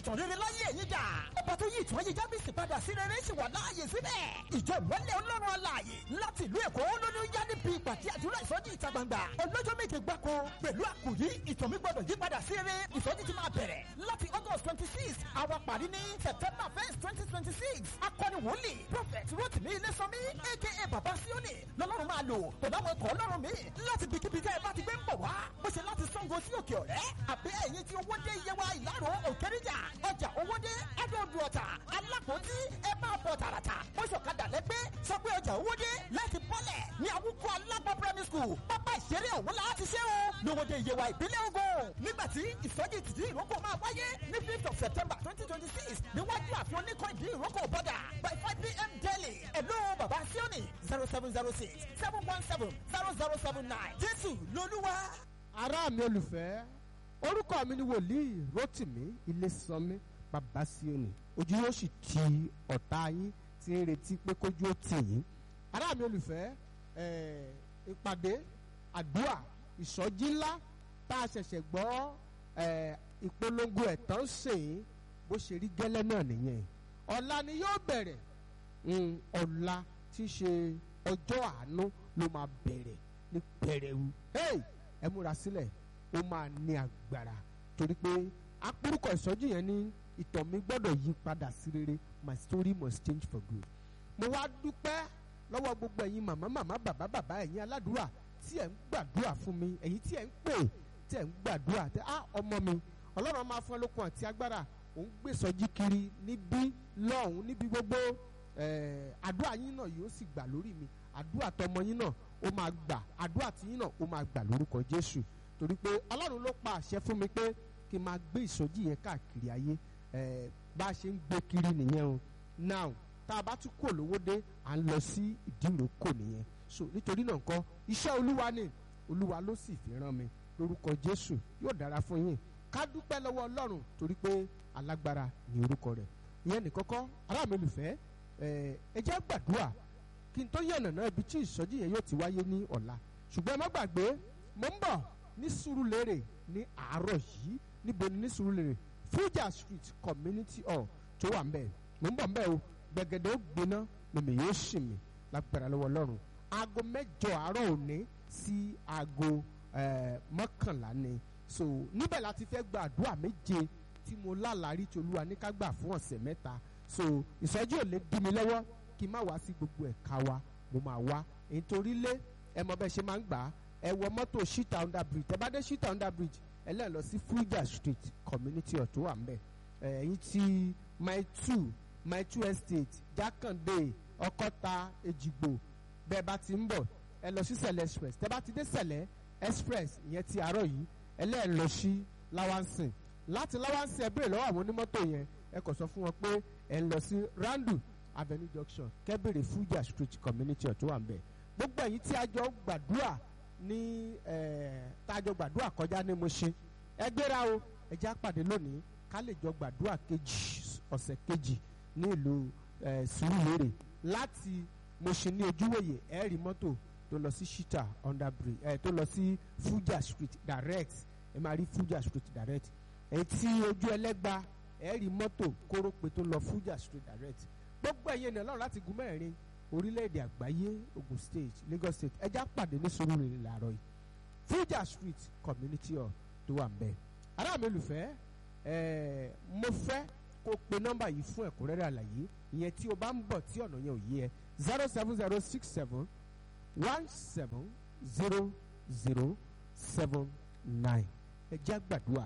ìtàn rere láyé ẹ̀yìn dà. ọba tó yí ìtàn ayé jábìsì padà sí rere sì wà láàyè síbẹ̀. ìjọ ìmọ̀lẹ̀ ọlọ́run alààyè láti ìlú èkó lóní yá níbi ìpàdé àdúrà ìsọjí ìta gbangba. ọlọ́jọ́ méje gbáko pẹ̀lú àkòrí ìtàn mi gbọ́dọ̀ yí padà sí rere ìsọjí ti máa bẹ̀rẹ̀ láti august twenty six àwọn parí ní september first twenty twenty six akọni wòlíì prophet rotimi ilésànmí aka baba sioni lọ́lọ́run máa lò pẹ̀lú àwọn ẹ̀kọ́ ọlọ́run mi láti bikíbi tẹ́ ẹ bá ti gbé ń bọ̀ wá bó ṣe láti sango sí òkè ọ̀rẹ́ àbí ẹ̀yìn tí owó dé iye wa ìlàrọ̀ òkèrìjà ọjà owó dé ẹ̀dọ̀dù ọ̀tà alápòtí ẹ máa bọ̀ tààràtà bó ṣọ̀kadà lẹ́gbẹ́ sọ pé ọjà owó dé láti bọ́lẹ̀ ní àwùkọ alápọ̀ primary school pápá ìṣeré òun la ti ṣe o lówóde iye wa ìpínlẹ̀ Ògùn nígbà tí ìsọjí tìdí ìrókò máa wáyé ní fifth of september twenty twenty six níwájú àfihàn oníkan ìdí ìrókò bọ́dà by five pm daily ẹ̀lú bàbá síọ́nì zero seven zero six seven one seven zero zero seven nine jésù lolúwa. ará mi olùfẹ́ orúkọ mi ni wòlíì rotimi ilésànmí bàbá síòní ojú yóò sì ti ọ̀tá yín tí ń retí pé kójú ó tì yín ará mi olùfẹ́ eh, ìpàdé àdúrà ìsọjí ńlá tá a ṣẹ̀ṣẹ̀ gbọ́ eh, ìpolongo ẹ̀tàn sèé bó ṣe rí gẹ́lẹ́ náà nìyẹn ọ̀la ni yóò bẹ̀rẹ̀ mm, ọ̀la tí í ṣe ọjọ́ àánú ló máa bẹ̀rẹ̀ ní pẹ̀rẹ̀wu hey! ẹ múra sílẹ̀ ó máa ní agbára torí pé apórúkọ ìsọjí yẹn ní ìtàn mi gbọ́dọ̀ yí padà sí rere my story must change for good mo wá dúpẹ́ lọ́wọ́ gbogbo ẹ̀yin màmá màmá bàbá bàbá ẹ̀yin aládùúrà tí ẹ̀ ń gbàdúrà fún mi ẹ̀yin tí ẹ̀ ń pè tí ẹ̀ ń gbàdúrà tẹ á ọmọ mi ọlọ́run máa fún ẹ lókun àti agbára òun gbé sọjí kiri níbí lọ́hùn níbi gbogbo eh, àdúrà yín náà yóò sì gbà lórí mi àdúrà tọmọ yín náà ó máa gbà àdúrà tí yín náà ó máa gbà lórúkọ jésù torí pé ọlọ́run ló pa àṣẹ fún mi pé kí n máa gbé ìsọjí yẹn káàkiri ayé eh, bá a ṣe ń gbé kiri nìyẹn o now tá a bá tún kò lówó dé à ń lọ sí ìdíròkò nìyẹn so nítorí náà nǹkan iṣẹ́ olúwa ni olúwa ló sì fi rán mi lórúkọ jésù yóò dára fún yín ká dúpẹ́ lọ́wọ́ ọlọ́run torí pé alágbára ni orúkọ rẹ̀ ìyẹn nìkan kọ́ ará mi olùfẹ́ ẹ jẹ́ gbàdúrà kí n tó yànnà náà ibi tí ìsọjí yẹn yóò ti wáyé ní ọ̀la ṣùgbọ́n ẹ má gbàgbé mo ń bọ̀ ní Sùúrùlérè ní àárọ̀ yìí níbo ni ní Sùúrùlérè Fuja Street Community Hall tó wà ń bẹ̀ mo ń bọ̀ ń bẹ̀ o gbẹ̀gẹ̀dẹ̀ ó gbiná mímì yóò sì mí lágbára lọ́wọ́ ọlọ́run aago mẹ́jọ àárọ̀ òní sí aago mọ́kànlá ni so níbẹ̀ láti fẹ́ gba àdúrà méje tí mo lálàárí tí olúwa ní ká gbà fún ọ̀sẹ̀ mẹ́ta so ìsọjí ò lè dí mi lọ́wọ́ kí n má wá sí gbogbo ẹ̀ka wa mo máa wá nítorí lé ẹ mọ bẹ́ẹ̀ ṣe máa ń gbà á ẹ wọ mọ́tò shita under bridge ẹ bá dé shita under bridge ẹ lẹ́yìn lọ sí Fuja Street community ọ̀tún wà ń bẹ̀ ẹ̀yìn tí mile two mile two estate Jákàndé Ọkọ́ta Èjìgbò bẹ́ẹ̀ bá ti ń bọ̀ ẹ lọ sí Sẹ̀lẹ̀ express tẹ́ bá ti dé Sẹ̀lẹ̀ express ìyẹn ti àárọ̀ yìí ẹ lẹ́yìn lọ sí Lawansin láti Lawansin ẹ béèrè lọ́wọ́ àwọn onímọ́tò yẹn ẹ kò sọ fún wọn pé ẹ ń lọ sí Randu Avenue Junction kẹ́bẹ̀rẹ̀ Fuja Street community ọ̀tún wà ń bẹ̀ gbogbo ẹ̀yin tí a jọ gbàdúrà ní tá a jọ gbàdúrà kọjá ní Mùṣín ẹ gbéra o ẹ já pàdé lónìí ká lè jọ gbàdúrà kejì ọ̀sẹ̀ kejì ní ìlú Sùúrùlérè láti Mùṣín ní ojúwòye ẹ rí mọ́tò tó lọ sí Shita under bridge ẹ tó lọ sí Fuja Street direct ẹ máa rí Fuja Street direct ẹ tí ojú ẹlẹ́gba ẹ rí mọ́tò kórópè tó lọ Fuja Street direct gbogbo ẹ̀yin ènìyàn lọ́run láti gun mẹ́rin orílẹ̀-èdè àgbáyé Ogun State Lagos State ẹja pàdé ní Sùúrùlérè làárọ̀ yìí Fuja Street community hall tó wà nbẹ ará mi olùfẹ́ ẹ̀ẹ́ mo fẹ́ kó pe nọ́mbà yìí fún ẹ̀kúnrẹ́rẹ́ àlàyé ìyẹn tí o bá ń bọ̀ tí ọ̀nà yẹn ò yé ẹ zero seven zero six seven one seven zero zero seven nine ẹ jẹ́ gbàdúrà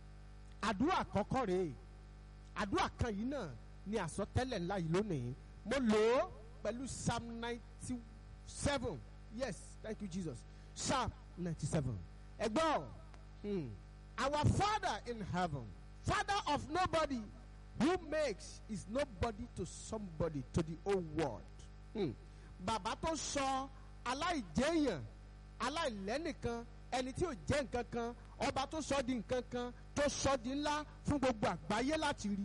àdúrà àkọ́kọ́ rèé àdúrà kan yìí náà ni àsọtẹ́lẹ̀ ńlá yìí lónìí mo lò ó pẹ̀lú psalm ninety seven yes thank you jesus psalm ninety seven ẹgbọ́n hmm. our father in heaven father of nobody who makes is nobody to somebody to the whole world hmm. bàbá tó sọ aláìjẹyàn aláìlẹ́nìkan ẹni tí ò jẹ́ nǹkan kan ọba tó sọ di nǹkan kan tó sọ di ńlá fún gbogbo àgbáyé láti rí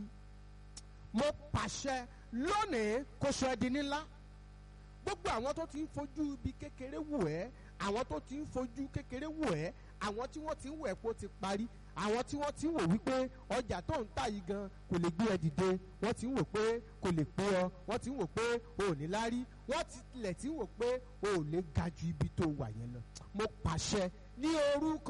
mo pàṣẹ lónìí kó sọ ẹ́ di ńlá gbogbo àwọn tó ti ń fojú ibi kékeré wò ẹ́ àwọn tó ti ń fojú kékeré wò ẹ́ àwọn tí wọ́n ti ń wò ẹ́ kó ti parí àwọn tí wọ́n ti ń wò wípé ọjà tó ń tà yìí gan kò lè gbé ẹ dìde wọ́n ti ń wò pé kò lè pé ọ wọ́n ti ń wò pé o ò ní lárí wọ́n tilẹ̀ ti ń wò pé o ò lè ga ju ibi tó wà yẹn lọ mo pàṣẹ ní orúkọ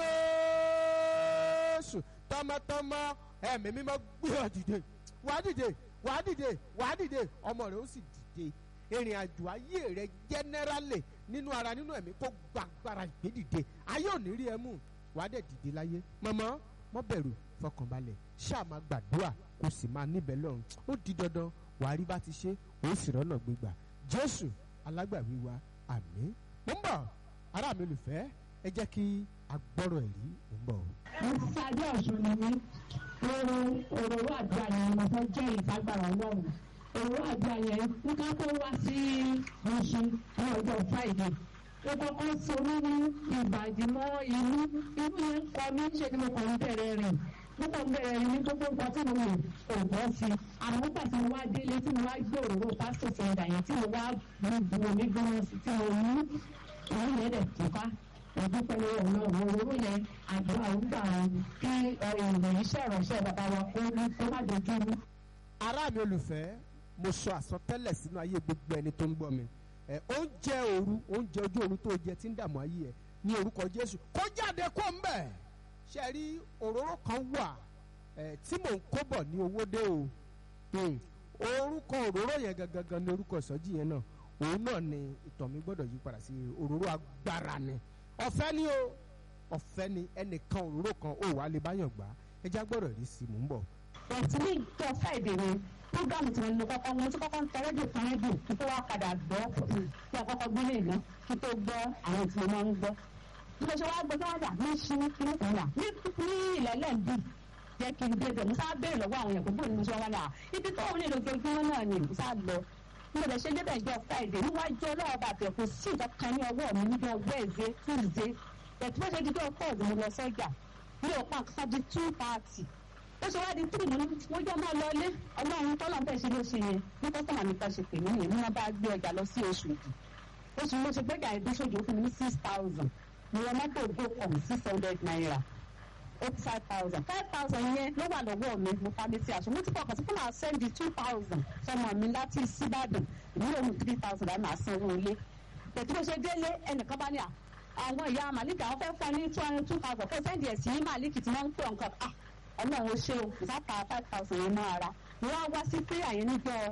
Jésù tọmọtọmọ ẹ̀mí mímọ́ gbé ọ dìde wàá dìde wàá dìde wàá dìde ọmọ rẹ ó sì dìde ìrìn àjò ayé rẹ jẹnẹrálì nínú ara nínú ẹ̀mí kó gbàgbára ìgbédìde ayé ò ní rí ẹ mú wàá dẹ̀ dìde láyé mọ̀mọ́ mọ́ bẹ̀rù fọkànbalẹ̀ ṣáà máa gbàdúrà kó sì máa níbẹ̀ lọ́rùn ó di dandan wàá rí bá ti ṣe ó sì rọ́nà gbégbà jésù alágbàwí wa àmín mo ń bọ̀ ará mi olùfẹ́ ẹ jẹ́ kí agbọ́rọ̀ ẹ̀rí mo ń bọ̀. mo ti sáré ọ̀ṣun ni mí oro òróró àdúrà yẹn mo fẹ́ jẹ́ ìfagbára ọlọ́run òróró àdúrà yẹn ní ká tó wá sí ọ̀ṣun ní ọjọ́ friday ó kọ́kọ́ so mí ní ìbàdí mọ́ inú inú yẹn kọ mí ṣe ni mo kàn ń bẹ̀rẹ̀ rìn mo kàn ń bẹ̀rẹ̀ rìn ní gbogbo nǹkan tí mo mọ̀ ò bọ́ sí i àmọ́ nígbà tí mo wá délé tí mo wá gbé òróró pásítọ̀ sọ̀dà yẹn tí mo wá bu omi gbóná sí tí mo mú òun yẹn dẹ̀ túká ìdúpẹ́ lọ́wọ́ náà òróró yẹn àdúrà ògbà kí ìròyìn iṣẹ́ ìránṣẹ́ bàbá wa kó kó má dojú rú. ará mi olùfẹ́ mo sọ àsọtẹ́lẹ̀ sínú ayé gbogbo ẹni tó ń gbọ́ mi ẹ oúnjẹ òru oúnjẹ ojú òru tó jẹ tí ń dààmú ayé ẹ ní orúkọ Jésù kó jáde kó ń bẹ̀ ṣe rí òróró kan wà ẹ tí mò ń kó bọ̀ ní owó dé o Hmm. orúkọ òróró yẹn gangan ní orúkọ ìsọjí yẹn náà òun náà ni ìtọ̀ mi gbọ́dọ̀ yí padà sí òróró agbára ni ọ̀fẹ́ ni o ọ̀fẹ́ ni ẹnìkan òróró kan ó wà lè báyọ̀ gbà ẹja gbọ́dọ̀ rí sí i mò ń bọ̀. bọ̀tí ní ìjọ friday yẹn programu tí mo lọ kọ́kọ́ mo ti kọ́kọ́ ń tẹ rédíò fún rédíò kí tó wá padà gbọ́ kí a kọ́kọ́ gbé lè ná kí tó gbọ́ àwọn tí mo máa ń gbọ́. bí mo ṣe wá gbọ́ sọ́wọ́dà ní ṣí ní ìpínlẹ̀ ní ní ìlẹ́lẹ̀ ń bì jẹ́ kí n débẹ̀ mo sáà béèrè lọ́wọ́ àwọn èèyàn pé bóyá mo ṣe wá wá ibi tó ń lè lójoojúmọ́ náà ni mo sáà lọ mo lè ṣe débẹ̀ ìjọ friday níwájú ọlọ́wọ́ bàtẹ̀ kò sí nǹkan kan ní ọwọ́ mi níjọ wednesday tuesday ẹ̀tí bó ṣe di jọ thursday mo lọ sọ́jà mi ò pa nǹkan di two thirty ó ṣe wá di three mo ní mo jọ máa lọlé ọlọ́run tọ́lọ̀ bẹ́ẹ̀ ṣe ló ṣe yẹn ní kọ́sọ́mà mi kan ṣe pè mí yẹn ní wọ́n bá gbé ọjà lọ sí oṣù yìí oṣù mo ṣe gbẹ́jà ìdúṣojú ó fún mi ní six thousand mo wọ mọ́tò gocom six hundred naira eighty five thousand five thousand yẹn ló wà lọ́wọ́ mi mo fa mi sí aṣọ mo ti fọkàn sí pé màá sẹ́ndì two thousand sọmọ mi láti síbàdàn ìmúlò mi three thousand láti máa san owó ilé tètè bó ṣe délé ẹnìkan bá ní à àwọn ìyá màlíkì àwọn fẹ́ fún ẹ ní two hundred two thousand fún sẹ́ndì ẹ̀ sí màlíkì tí wọ́n ń pè ọ̀nkan ah ọlọ́run ó ṣe o ìsáta five thousand yẹn máa ra mo wá wá sí prayer yẹn níjọ́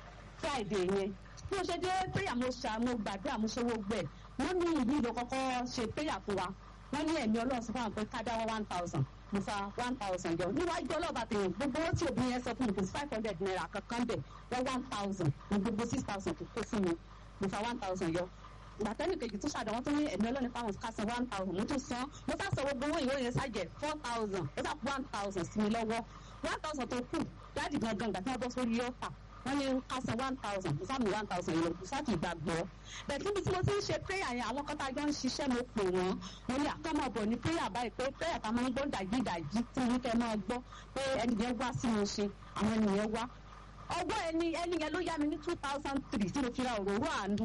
friday yẹn bí mo ṣe dé prayer mo ṣà mo gbàdúrà mo ṣe gbogbo ẹ̀ wọ́n ní ìlú ìlú kọ́kọ́ ṣe prayer fún wa wọ́n ní ẹ̀mí ọlọ́run sọ fún àwọn pé ká dáwọ́ one thousand mo fa one thousand jọ níwájú ọlọ́ọ̀bà tèèyàn gbogbo owó tí obìnrin yẹn sọ fún mi kò sí five hundred naira kankan bẹ̀ wọ́n one thousand ní gbogbo six thousand tó kó fún mi mo fa one thousand yọ gbàtẹ́nì kejì tó ṣàdánwó tó ní ẹ̀mí ọlọ́run fáwọn ká san one thousand mo tún san mo sá sọ gbogbo owó ìwé yẹn ṣàjẹ́ four thousand mo sá one thousand sí mi lọ́wọ́ one thousand tó kù dáàdì gangan gbàtí wọ́n bọ́ sórí yọ́ọ̀tà wọ́n ní ká san one thousand mo sáà mi one thousand yẹn mo sáà kì í gbàgbọ́ bẹ́ẹ̀ níbi tí mo ti ń ṣe prayer yẹn àwọn kan tá a jọ ń ṣiṣẹ́ mo pè wọ́n mo ní àkàmọ̀ bọ̀ ní prayer báyìí pé prayer ká máa ń gbọ́ dàjídàjí tí mo kẹ́ máa gbọ́ pé ẹni yẹn wá sí mo ṣe àwọn ènìyàn wá ọwọ́ ẹni ẹni yẹn ló yá mi ní two thousand three tí mo fi ra òróró àánú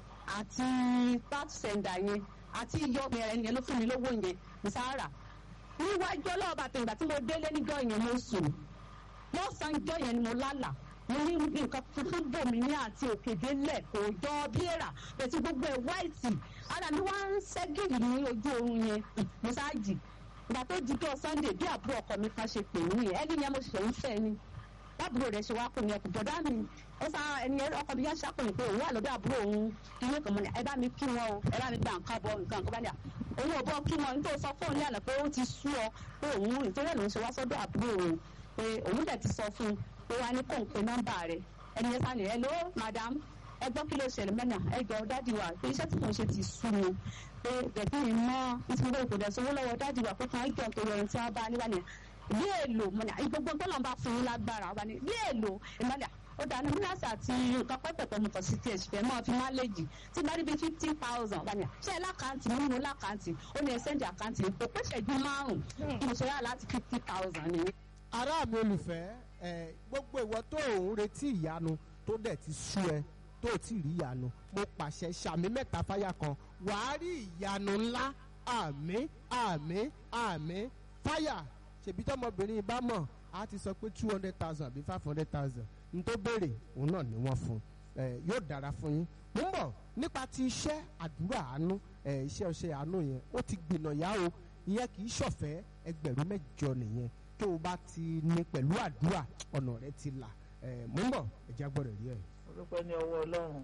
àti bat sender yẹn àti iyọ̀ ẹni yẹn ló fún mi lówó yẹn mo sáà rà níwájú ọlọ́ọ̀bà tẹ̀gbà tí mo délé níjọ́ yẹn mo sùn lọ́sàn-án ìjọ́ yẹn ni mo lálàá mo ní nǹkan funfun bò mí ní àti òkèdè lẹ̀ kò jọ bí èrà bẹ̀tí gbogbo ẹ̀ wáìtì ara mi wá ń ṣẹ́gìrì ní ojú oorun yẹn mo ṣáàjì ìgbà tó di tó sunday bí àbúrò ọkọ mi kan ṣe pè mí yẹn ẹni yẹn mo ṣe ń fẹ́ ni lábúrò rẹ̀ ṣe wá pè mí ẹkùn bọ̀dá mi ó sá ẹni yẹn ọkọ mi yẹn ṣàpèyìn pé òun wà lọ́dọ̀ àbúrò òun ilé kan mọ́ ni ẹ bá mi kí wọn o ẹ bá mi gba nǹkan bọ nǹkan nǹkan bá ní à òun ò bọ́ kí wọn nítorí sọ fóun ní àná pé ó ti sú ọ pé òun ìtòrí ẹ̀ ló ń ṣe wá sọ́dọ̀ àbúrò òun pé òun dẹ̀ ti sọ fún un pé wá ní kò ń pe nọ́mbà rẹ̀ ẹni yẹn sani hello madam ẹ gbọ́ kí ló ṣẹlẹ̀ mẹ́nà ẹ jọ dádì wa pé iṣẹ́ tí mò ń ṣe ti sú mi pé bẹ̀bí mi mọ́ ìtumọ̀ kò dẹ̀ sówó lọ́wọ́ dádì wa pé kàn án jọ nítorí ẹni tí wọ́n bá níwá ni bí èlò mọ̀nà gbogbo gbọ́dọ̀ bá fún un lágbára wa ni bí èlò ìmọ̀lẹ̀ ó dáná mílíọ̀sì àti nǹkan pẹ́pẹ́pẹ́ mo kàn sí tiẹ̀ ṣùgbọ́n mọ́ fi máléjì tí bá rí bí fifty thousand wà ní à ṣé ẹ lákàntì mo nínú lákàntì ó ní ẹ sẹ́ndì àkáǹtì kò pé ṣẹ́jú márùn-ún mo ṣe yá láti fifty thousand nìyẹn. ará mi olùfẹ́ ẹ gbogbo ìwọ tó ń retí ìyanu tó dẹ̀ ti sú ẹ tó ti rí ìyanu mo pàṣẹ sàmì mẹ́ta fáyà kan wàá rí ìyanu ńlá àmín àmín àmín táyà ṣèbí tọmọbìnrin bá mọ̀ á ti sọ pé two hundred thousand àbí five hundred thousand n tó béèrè òun náà ni wọ́n fún ẹ yóò dára fún yín mo ń bọ̀ nípa ti iṣẹ́ àdúrà àánú ẹ iṣẹ́ ọṣẹ àánú yẹn ó ti gbìnà yá o ìyẹn kì í ṣọ̀fẹ́ ẹgbẹ̀rún mẹ́jọ nìyẹn tó o bá ti ní pẹ̀lú àdúrà ọ̀nà rẹ ti là ẹ mo ń bọ̀ ẹ̀já gbọ́dọ̀ rí ẹ̀. mo dúpẹ́ ní ọwọ́ ọlọ́run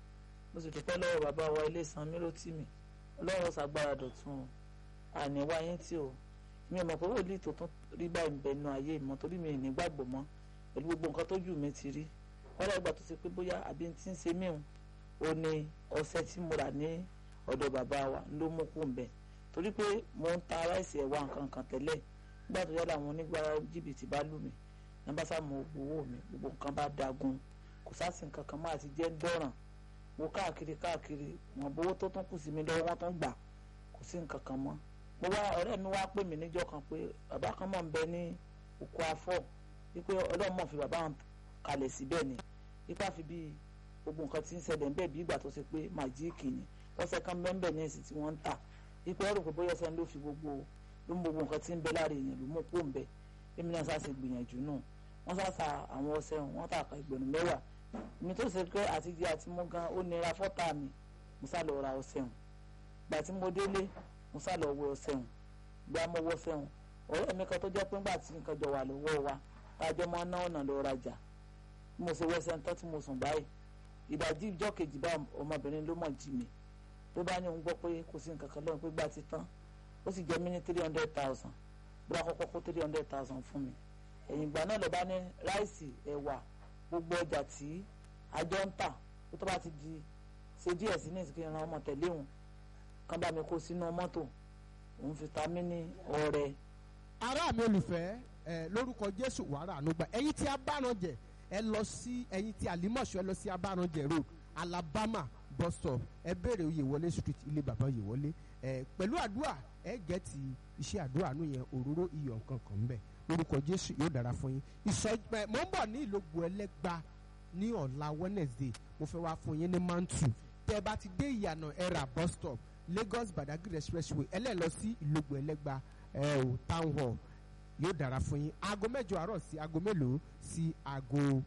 mo sì dúpẹ́ lọ́wọ́ bàbá wa ilé san mí ló tì mí ọlọ́run ṣàgbára dọ̀tun àní wáyé tí o mi ò mọ̀ pé wòlíì tó tún rí báyìí ń bẹ nínú ayé ìmọ̀ torí mi ì ní gbàgbọ́ mọ́ pẹ̀lú gbogbo nǹkan tójú mi ti rí wọ́n lẹ́gbàá tó ṣe pé bóyá àbí ti ń ṣe míhun ó ní ọṣẹ tí mo rà ní ọ̀dọ̀ bàbá wa ló mú kú ń bẹ̀ torí pé mo ń ta ráìsì ẹ̀wà nǹkan kan tẹ́lẹ̀ nígbà tó yára àwọn onígbàrá jìbìtì bá lù mí ní bá sá mọ owó mi gbogbo nǹkan bá dagun kò sásì nǹkan kan máa ti jẹ́ dọ́ràn wo káàkiri káàkiri wọn bówó tó tún kù sí mi lọ́wọ́ wọn tún gbà kò sí nǹkan kan mọ́ mo wá ọ̀rẹ́ mi wá pè mí níjọ́ kan pé bàbá kan mọ̀ ń bẹ ní òkú afọ́ wípé ọlọ́run mọ̀ fi bàbá hàn kalẹ̀ síbẹ̀ ni ipá fi bí gbogbo nǹkan tí ń ṣẹlẹ̀ ń bẹ̀ bí ìgbà tó ṣe pé màjíìkì ni lọ́sẹ̀ kan bẹ́ẹ̀ ní èsì tí wọ́n ń tà ipò ẹ̀rù pé bóyá ọ̀sẹ̀ ló fi gbogbo ló mú gbogbo nǹkan tí ń bẹ lára èèyàn ló mú kó ń bẹ èmi náà sáà ṣe gbìyànjú náà wọ́n sáà sa àwọn ọṣẹ wọn tà ká ìgbẹ̀rún mẹ́wàá mi tó ṣe pé àtijọ́ àti mú gan ó nira fọ́tà mi mo sá lọ ra ọṣẹ hùn gbà tí mo délé mo sá lọ wẹ ọṣẹ hùn gbà mo wọ ọṣẹ hùn ọ̀rẹ́ mi kan tó jẹ́ pé ńgbà tí nǹkan jọ wà lọ́wọ́ wa tájọ́ máa ná ọ̀nà lọ rajà bí mo ṣe wọ ọṣẹ tán tí mo sùn báyìí ìdajì ìjọ kejì bá ọmọbìnrin ló mọ̀ jí mi ló bá ní òun gbọ́ pé kò sí nǹkan kan lọ́run pé gbà ti tán ó sì jẹ́ mí ní three hundred thousand bó bá kọ́kọ́ kó three hundred thousand fún mi ẹ̀yìn ìgbà náà ló bá ní ráìsì ẹ̀wà gbogbo ọjà tí àjọ ń tà tó tó bá ti di ṣe díẹ̀ sí ní ìsìnkú ìran ọmọ tẹ̀lé òun kán bá mi kó sínú mọ́tò òun fi ta mí ní ọrẹ. ará mi olùfẹ́ ẹ lórúkọ jésù wàrà ànúgbà ẹ̀yin tí abáranjẹ ẹ lọ sí ẹ̀yin tí àlímọ̀ṣọ́ ẹ lọ sí abáranjẹ road alabama bus stop ẹ béèrè oyèwọlé street ilé bàbá oyèwọlé ẹ pẹ̀lú àdúrà ẹ gẹ̀ẹ́tì iṣẹ́ àdúrà àánú yẹn òróró iyọ̀ nǹkan kan ń bẹ̀ lórúkọ jésù yóò dára fún yín ìsọjí mo ń bọ̀ ní ìlógbò ẹlẹ́gba ní ọ̀la wednesday mo fẹ́ wá fún yín ní mantu tẹ́ ẹ bá ti dé ìyànà ẹ̀rà bus stop lagos badagry expressway ẹlẹ́lọ sí ìlógbò ẹlẹ́gba ẹ̀ ò town hall yóò dára fún yín aago mẹ́jọ àárọ̀ sí aago mélòó sí aago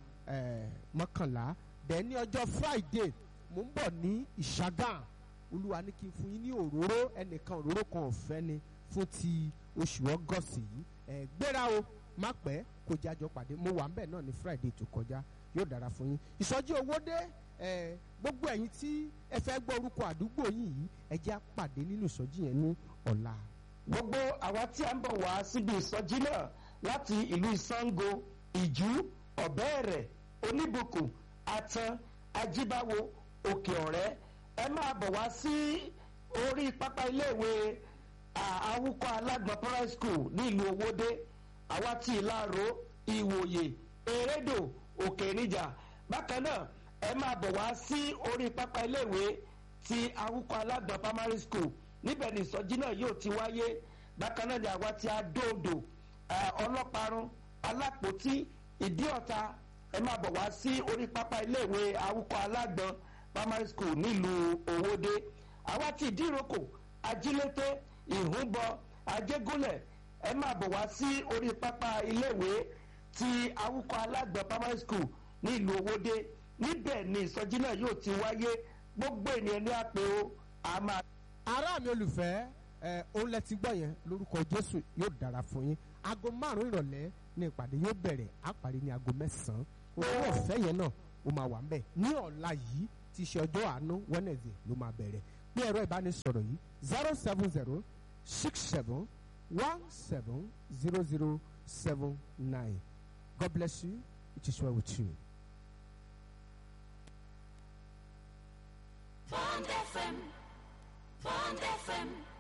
mọ́kànlá dẹ̀ ní ọjọ́ friday mo ń bọ̀ ní ìṣàgàn olúwa ní kí n fún yín ní òróró ẹnìkan òróró kan ọ̀fẹ́ ni fún ti oṣù ọgọ́sì yìí ẹ gbéra o má pẹ́ kó jájọ pàdé mo wà ń bẹ̀ náà ní friday tó kọjá yóò dára fún yín ìsọjí owó dé ẹ gbogbo ẹ̀yin tí ẹ fẹ́ gbọ́ orúkọ àdúgbò yín yìí ẹ jẹ́ àpàdé nínú ìsọjí yẹn ní ọ̀la. gbogbo àwa tí a ń bọ̀ wá síbi ìsọjí náà láti ìlú ìsango ìjú ọ̀bẹ́ẹ̀rẹ̀ oníbùkún atan ajíbáwo òkè ọ̀rẹ́ ẹ máa bọ̀ wá sí orí pápá iléèwé àwùkọ alágbọ̀n primary school ní ìlú owóde àwa tí ìlàró ìwòye erédò òkè níjà bákan náà ẹ máa bọ̀ wá sí orí pápá iléèwé ti àwùkọ alágbọ̀n primary school níbẹ̀ ni ìsọjí náà yóò ti wáyé bákan náà ni àwa tí adóodò ọlọ́parun alápòtí ìdíọ̀ta ẹ máa bọ̀ wá sí orí pápá iléèwé àwùkọ alágbọ̀n primary school nílùú owóde àwa tí ìdíròkò ajílété ìhúnbọ ajégúnlẹ̀ ẹ máa bọ̀ wá sí orí pápá iléèwé ti awúkọ alágbọ̀n primary school ní ìlú owóde níbẹ̀ ni ìsọjí náà yóò ti wáyé gbogbo ènìyàn ní àpè o a máa. ará mi olùfẹ́ ẹ òun lẹ ti gbọ́ yẹn lórúkọ jésù yóò dára fún yín aago márùn-ún ìrọ̀lẹ́ ní ìpàdé yóò bẹ̀rẹ̀ á parí ní aago mẹ́sàn-án owó ọ̀fẹ́ yẹn náà ó máa wà ń bẹ̀ ní ọ̀la yìí ti ṣe ọjọ́ àánú wednesday ló máa bẹ̀rẹ̀ pé ẹ̀rọ ìbánisọ̀rọ̀ yìí zero seven zero six seven one seven zero zero seven nine God bless you it is well with you. Bond FM, Bond FM.